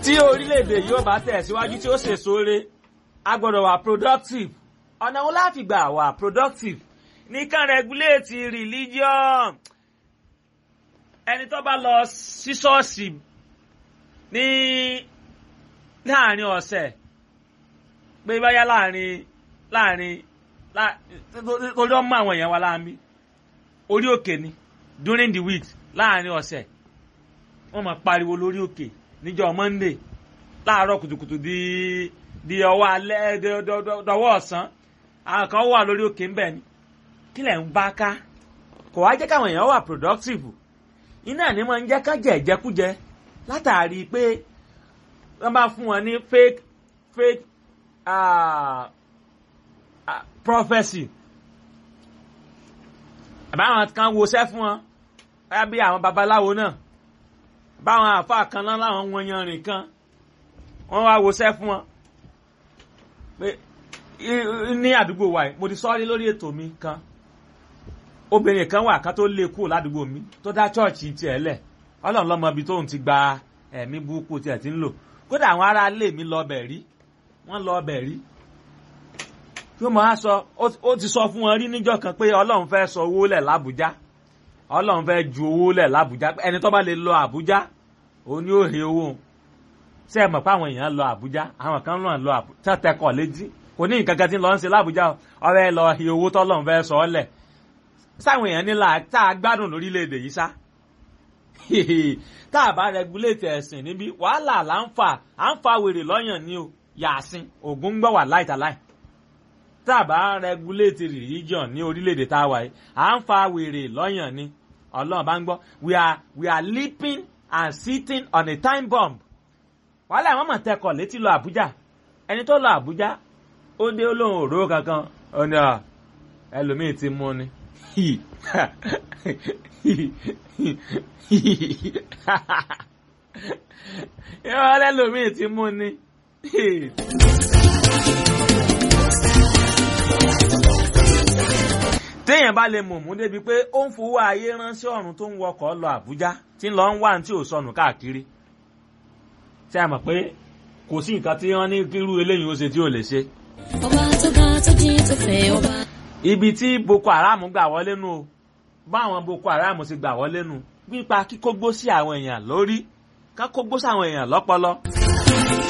tí orílẹ̀-èdè yóò bá tẹ̀síwájú tí ó ṣèṣore a gbọ́dọ̀ wà productive ọ̀nà wo la fi gbà wà productive nìkan regulate religion ẹni tó bá lọ sí ṣọ́ọ̀ṣì ní láàrin ọ̀sẹ̀ pé báyá láàrin láàrin torí ọmọ àwọn èèyàn wa láàmì orí òkè ni during the week láàrin ọ̀sẹ̀ wọ́n máa pariwo lórí òkè níjọ́ monday láàárọ̀ kùtùkùtù di di ọwọ́ alẹ́ dọwọ́ ọ̀sán àwọn kan wà lórí òkè ńbẹ̀ ni kí lẹ̀ ń bá ká kò wá jẹ́ káwọn èèyàn wà productive iná ni máa ń jẹ́ ká jẹ ìjẹkújẹ látàrí pé wọ́n bá fún wọn ní fake fake uh, uh, prophecy àbáwọn kan woṣẹ́ fún wọn báyà bí àwọn babaláwo náà báwọn àáfàá kan náà láwọn wọn yanrìn kan wọ́n wá woṣẹ́ fún wọn pé ní àdúgbò wa yìí mo ti sọ́ọ́rí lórí ètò mi kan obìnrin kan wà kan tó lé kúrò ládùúgbò mi tó dá chọ́ọ̀chì tiẹ̀ lẹ̀ ọlọ́run lọ́mọ ibi tóun ti gba ẹ̀mí burúkú tiẹ̀ ti ń lò kódà àwọn ará ilé mi lọ bẹ̀ rí wọ́n lọ bẹ̀ rí tí ó máa sọ ó ti sọ fún wọn rí níjọ́ kan pé ọlọ́run fẹ́ sọ owó lẹ̀ lábújá ọlọ́run fẹ́ ju owó lẹ̀ lábújá ẹni tó bá lè lọ àbújá òun ni ó he owó ṣé ẹ mọ̀ pé àwọn èèyàn lọ àbújá àwọn kan náà lọ àbújá tẹkọ̀ létí kò ní nǹkan kan tí ń lọ ń ṣe lábújá ọ̀rẹ́ lọ he owó tọ́lọ́run fẹ́ sọ ọ́ lẹ̀ sáwọn èèyàn nílà tá a gbádùn lórílẹ̀‐èdè yìí sá tá a bá rẹgúléètì ẹ̀sìn níbí wàhálà là ń fà à ń fa wèrè lọ́yàn ni o yàásín ògún ń gbọ́ wà láìtàláì tá a bá rẹgúléètì religion ní orílẹ̀‐èdè tá a wà yìí à ń fa wèrè lọ́yàn ni ọlọ́run bá ń gbọ́ we are we are leaping and sitting on a time bomb wàhálà àwọn mọ̀ tẹkọ̀ létí lọ àbújá ẹni tó lọ àbújá ó dé olóhùn òró kankan ó ní ẹlòmíì ti mú ni yọ lẹ́lòmíì ti mú ni. téèyàn bá lè mọ̀mú débi pé ó ń fowó ayé ránṣẹ́ ọ̀run tó ń wọkọ̀ lọ Àbújá tí ń lọ ń wá ní tí ò sọnù káàkiri tí a mọ̀ pé kò sí nǹkan tí wọ́n ní kírú eléyìí ó ṣe tí ò lè ṣe. ọba tó ga tó jí tó fẹ́ ọba. ibi tí Boko Haram gbà wọlé nu o báwọn Boko Haram ti gbà wọlé nu pípa kíkógbó sí àwọn èèyàn lórí ká kógbó sí àwọn èèyàn lọ́pọlọ.